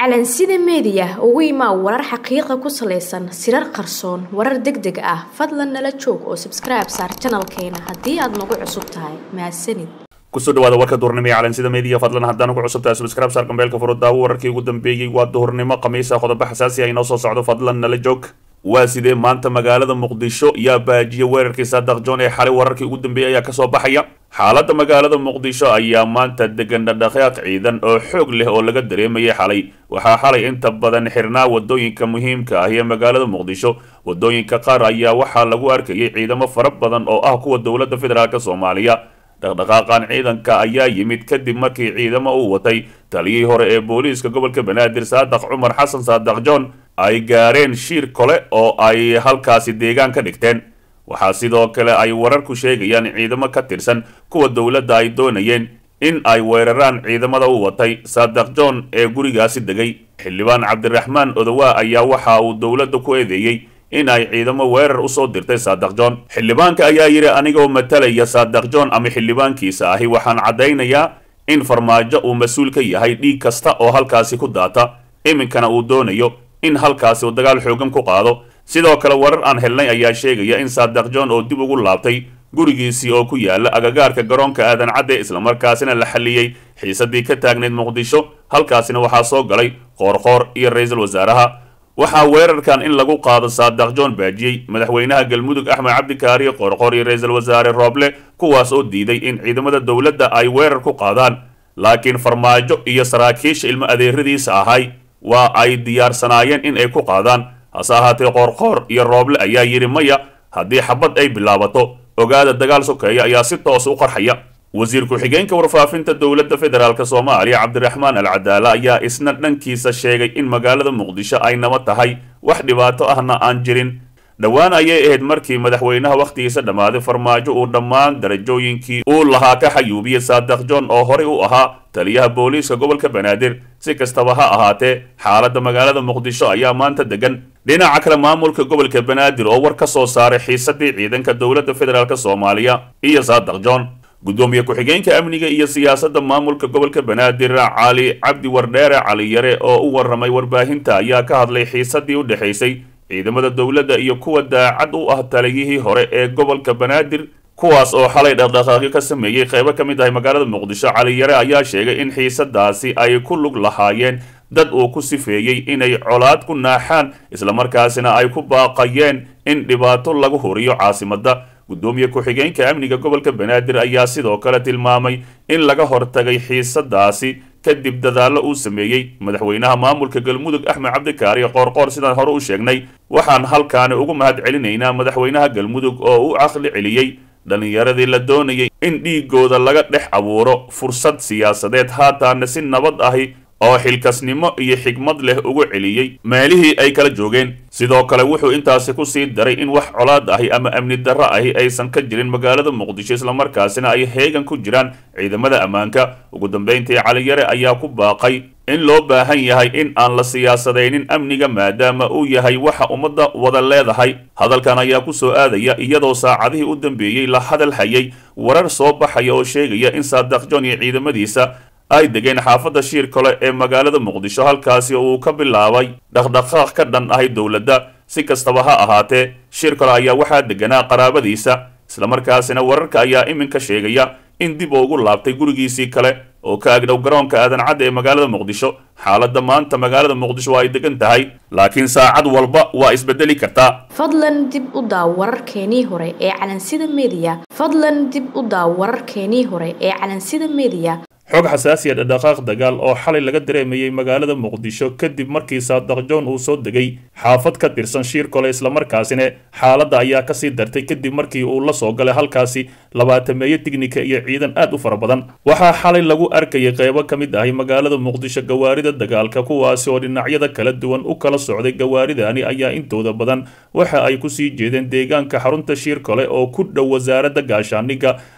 calansida meediya ugu imaa warar xaqiiqa ku salaysan sirar qarsoon warar deg deg ah fadlan nala joog oo sabskribe saar janalkeena haddii aad nagu cusub tahay mahadsanid kusoo dhawaada warka duhurnimo ee calansida meediya fadlan haddaan ugu cusubtahay subscribe saar gambeelka furo daawo wararkii ugu dambeeyey waa duhurnimo khamiisa qodobo xasaasi ah inoo soo socdo fadlan nala joog waa sidee maanta magaalada muqdisho yaa baajiya weerarkii saadaq john ee xalay wararkii ugu dambeeyey ayaa kasoo baxaya xaaladda magaalada muqdisho ayaa maanta degan dhadhaqaaq ciidan oo xoog leh oo laga dareemayay xalay waxaa xalay inta badan xirnaa wadooyinka muhiimka ah ee magaalada muqdisho wadooyinka qaar ayaa waxaa lagu arkayay ciidamo fara badan oo ah kuwa dowladda federaalk soomaaliya dhaqdhaqaaqan ciidanka ayaa yimid kadib markii ciidamo uu watay taliyihii hore ee booliiska gobolka banaadir saadaq cumar xasan saadaq john ay gaareen shiir kole oo ay halkaasi deegaan ka dhigteen waxaa sidoo kale ay wararku sheegayaan ciidamo ka tirsan kuwa dowladda ay doonayeen in ay weeraraan ciidamada u watay saadaq john ee gurigaasi degay xildhibaan cabdiraxmaan odowaa ayaa waxa uu dowladda ku eedeeyey in ay ciidamo weerar usoo dirtay saadaq john xildhibaanka ayaa yidhi anigoo matalaya saadaq john ama xildhibaankiisa ahi waxaan caddaynayaa in farmaajo uu mas-uul ka yahay dhiig kasta oo halkaasi ku daata iminkana uu doonayo in halkaasi uu dagaal xoogan ku qaado sidoo kale warar aan helnay ayaa sheegaya in saadaq john oo dib ugu laabtay gurigiisii oo ku yaala agagaarka garoonka aadan cadde islamarkaasina la xalliyey xiisadii ka taagnayd muqdisho halkaasina waxaa soo galay qoorqoor iyo ra-iisul wasaaraha waxaa weerarkan in lagu qaado saadaq john baajiyey madaxweynaha galmudug axmed cabdikaariyo qoorqoor iyo ra-iisul wasaare rooble kuwaas oo diiday in ciidamada dowladda ay weerar ku qaadaan laakiin farmaajo iyo saraakiisha ilmo adeeradiisa ahay waa ay diyaarsanaayeen in ay ku qaadaan hase ahaatee qoorqoor iyo rooble ayaa yidhi maya haddii xabad ay bilaabato ogaada dagaal sokeeya ayaa si toos u qarxaya wasiir ku-xigeenka warfaafinta dowladda federaalk soomaaliya cabdiraxmaan alcadaala ayaa isna dhankiisa sheegay in magaalada muqdisho ay naba tahay wax dhibaato ahna aan jirin dhowaan ayay ahayd markii madaxweynaha wakhtigiisa dhammaaday farmaajo uu dhammaan darajooyinkii uu lahaa ka xayuubiyey saadaq john oo horey u ahaa taliyaha booliiska gobolka banaadir si kastaba ha ahaatee xaaladda magaalada muqdisho ayaa maanta degan dhinaca kale maamulka gobolka banaadir oo war ka soo saaray xiisadii ciidanka dowladda federaalk soomaaliya iyo saadaq john gudoomiye ku-xigeenka amniga iyo siyaasadda maamulka gobolka banaadir cali cabdi wardheere cali yare oo u waramay warbaahinta ayaa ka hadlay xiisadii u dhexaysay ciidamada dowladda iyo kuwa daacad u ah taliyihii hore ee gobolka banaadir kuwaas oo xalay dhaqdhaqaaqyo ka sameeyey qaybo ka mid ahay magaalada muqdisho cali yare ayaa sheegay in xiisadaasi ay ku lug lahaayeen dad uu ku sifeeyey inay colaad ku naaxaan islamarkaasina ay ku baaqayeen in dhibaato lagu horiyo caasimadda gudoomiye ku-xigeenka amniga gobolka banaadir ayaa sidoo kale tilmaamay in laga hortagay xiisadaasi kadib dadaallo uu sameeyey madaxweynaha maamulka galmudug axmed cabdikaariyo qoorqoor sidaan hore u sheegnay waxaan halkaani ugu mahad celinaynaa madaxweynaha galmudug oo u caqli celiyey dhallinyaradii la doonayay in dhiigooda laga dhex abuuro fursad siyaasadeed haataana si nabad ahi oo xilkasnimo iyo xigmad leh ugu celiyey meelihii ay kala joogeen sidoo kale wuxuu intaasi ku sii daray in wax colaad ahi ama amni darro ahi aysan ka jirin magaalada muqdisho islamarkaasina ay heegan ku jiraan ciidamada ammaanka ugu dambayntii caliyare ayaa ku baaqay in loo baahan yahay in aan la siyaasadaynin amniga maadaama uu yahay waxa ummadda wada leedahay hadalkan ayaa ku soo aadaya iyadoo saacadihii u dambeeyey la hadal hayay warar soo baxaya oo sheegaya in saadaq john iyo ciidamadiisa ay degeen xaafadda shiir kale ee magaalada muqdisho halkaasi oo uu ka bilaabay dhaqdhaqaaq ka dhan ahay dowladda si kastaba ha ahaatee shiir kale ayaa waxaa deganaa qaraabadiisa islamarkaasina wararka ayaa iminka sheegaya in dib ugu laabtay gurigiisii kale oo ka agdhow garoonka aadan cadda ee magaalada muqdisho xaaladda maanta magaalada muqdisho waa ay degan tahay laakiin saacad walba waa isbedeli kartaa fadlan dib u daaw wararkeenii hore ee calansida meediya fadlan dib u daaw wararkeenii hore ee calansida meediya xog xasaasiya dhaqdhaqaaq dagaal oo xalay laga dareemayay magaalada muqdisho kadib markii saadaq john uu soo degay xaafad ka tirsan shiir kole islamarkaasina xaaladda ayaa kasii dartay kadib markii uu la soo galay halkaasi labaatameeyo tignika iyo ciidan aad u fara badan waxaa xalay lagu arkayay qeybo ka mid ahay magaalada muqdisho gawaarida dagaalka kuwaasi oo dhinacyada kala duwan u kala socday gawaaridani ayaa intooda badan waxa ay kusii jeedeen deegaanka xarunta shiir kole oo ku dhow wasaaradda gaashaaniga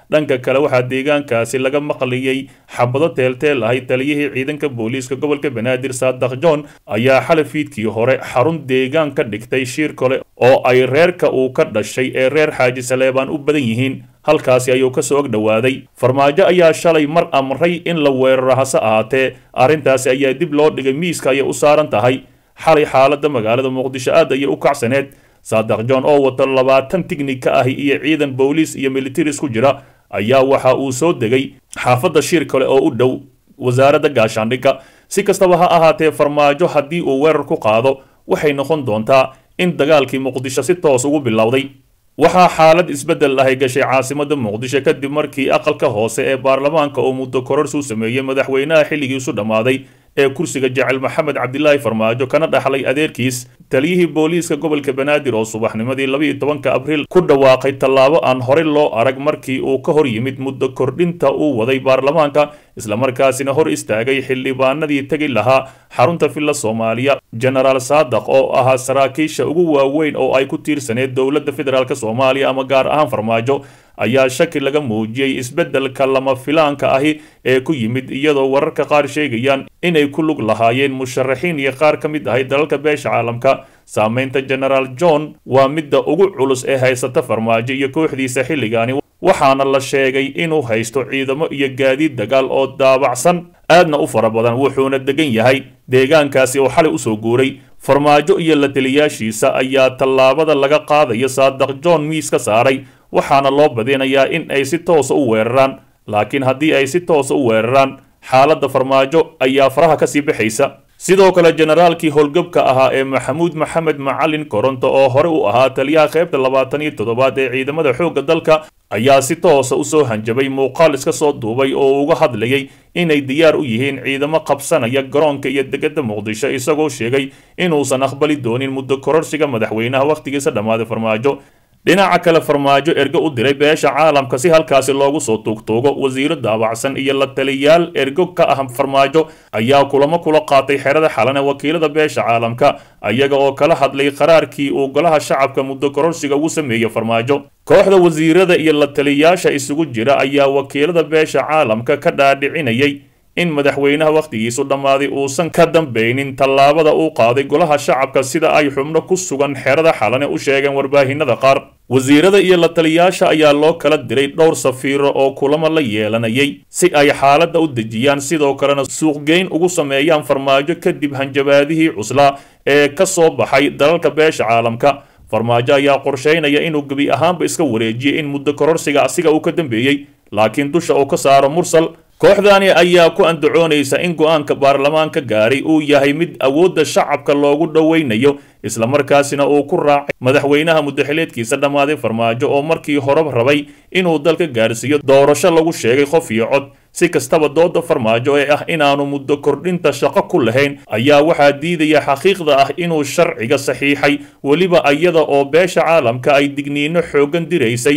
dhanka kale waxaa deegaankaasi laga maqliyey xabado teelteel ahay taliyihii ciidanka booliiska gobolka banaadir saadax john ayaa xalay fiidkii hore xarun deegaan ka dhigtay shiir kale oo ay reerka uu ka dhashay ee reer xaaji saleebaan u badan yihiin halkaasi ayuu ka soo og dhowaaday farmaajo ayaa shalay mar amray in la weeraro hase ahaatee arrintaasi ayaa dib loo dhigay miiska ayay u saaran tahay xalay xaaladda magaalada muqdisho aad ayay u kacsaneed saadax john oo wata labaatan tignig ka ahi iyo ciidan booliis iyo militaris ku jira ayaa waxa uu soo degay xaafadda shir kale oo u dhow wasaaradda gaashaandhigga si kastaba ha ahaatee farmaajo haddii uu weerar ku qaado waxay noqon doontaa in dagaalkii muqdisho si toos ugu bilowday waxaa xaalad isbeddel ahay gashay caasimada muqdisho kadib markii aqalka hoose ee baarlamaanka uu muddo kororsi u sameeyey madaxweynaha xilligiisu dhammaaday ee kursiga jecel maxamed cabdilaahi farmaajo kana dhaxlay adeerkiis taliyihii booliiska gobolka banaadir oo subaxnimadii labiiyo tobanka abriil ku dhawaaqay tallaabo aan horey loo arag markii uu ka hor yimid muddo kordhinta uu waday baarlamaanka islamarkaasina hor istaagay xildhibaanadii tegi lahaa xarunta villa soomaaliya genaraal saadaq oo ahaa saraakiisha ugu waaweyn oo ay ku tiirsaneed dowladda federaalk soomaaliya ama gaar ahaan farmaajo ayaa shaki laga muujiyey isbeddelka lama filaanka ahi ee ku yimid iyadoo wararka qaar sheegayaan inay ku lug lahaayeen musharaxiin iyo qaar ka mid ahay dalalka beesha caalamka saamaynta genaraal john waa midda ugu culus ee haysata farmaajo iyo kooxdiisa xilligaani waxaana la sheegay inuu haysto ciidamo iyo gaadiid dagaal oo daabacsan aadna u fara badan wuxuuna degan yahay deegaankaasi oo xalay usoo guuray farmaajo iyo la taliyaashiisa ayaa tallaabada laga qaadaya saadaq john miis ka saaray waxaana loo badinayaa in ay si toosa u weeraraan laakiin haddii ay si toosa u weeraraan xaaladda farmaajo ayaa faraha kasii baxaysa sidoo kale generaalkii howlgabka ahaa ee maxamuud maxamed macalin koronto oo hore u ahaa taliyaha qaybta labaatan iyo toddobaad ee ciidamada xoogga dalka ayaa si toosa usoo hanjabay muuqaal iska soo duubay oo uga hadlayay inay diyaar u yihiin ciidamo qabsanaya garoonka iyo degada muqdisho isagoo sheegay inuusan aqbali doonin muddo kororsiga madaxweynaha wakhtigiisa dhammaaday farmaajo dhinaca kale farmaajo ergo u diray beesha caalamka si halkaasi loogu soo tuugtuugo wasiiro daabacsan iyo la taliyaal ergo ka ah farmaajo ayaa kulamo kula qaatay xerada xalane wakiilada beesha caalamka ayaga oo kala hadlay qaraarkii uu golaha shacabka muddo kororsiga ugu sameeyey farmaajo kooxda wasiirada iyo la taliyaasha isugu jira ayaa wakiilada beesha caalamka ka dhaadhicinayay in madaxweynaha wakhtigiisu dhammaaday uusan ka dambaynin tallaabada uu qaaday golaha shacabka sida ay xubno ku sugan xerada xalane u sheegeen warbaahinada qaar wasiirada iyo la taliyaasha ayaa loo kala diray dhowr safiiro oo kulamo la yeelanayay si ay xaaladda u dejiyaan sidoo kalena suuqgeyn ugu sameeyaan farmaajo kadib hanjabaadihii cuslaa ee ka soo baxay dalalka beesha caalamka farmaajo ayaa qorshaynaya inuu gebi ahaanba iska wareejiyey in muddo kororsiga asiga uu ka dambeeyey laakiin dusha uu ka saaro mursal kooxdani ayaa ku andacoonaysa in go-aanka baarlamaanka gaaray uu yahay mid awoodda shacabka loogu dhowaynayo islamarkaasina uu ku raacay madaxweynaha muddaxileedkiisa dhammaaday farmaajo oo markii horeba rabay inuu dalka gaarsiiyo doorasho lagu sheegay qof iyo cod si kastaba dooda farmaajo ee ah inaanu muddo kordhinta shaqo ku lahayn ayaa waxaa diidaya xaqiiqda ah inuu sharciga saxiixay weliba iyada oo beesha caalamka ay digniino xooggan diraysay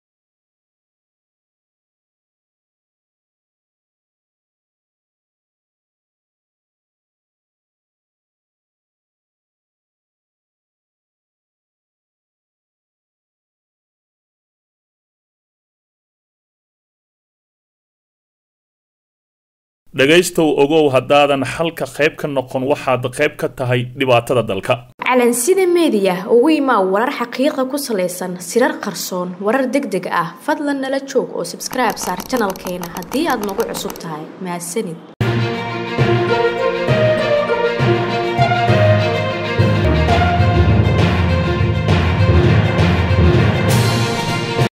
dhegaystow ogow haddaadan xalka qayb ka noqon waxaad qayb ka tahay dhibaatada dalka calansida meediya ugu imaa warar xaqiiqa ku salaysan sirar qarsoon warar deg deg ah fadlan nala joog oo sabskribe saar janalkeena haddii aad nagu cusub tahay mahadsanid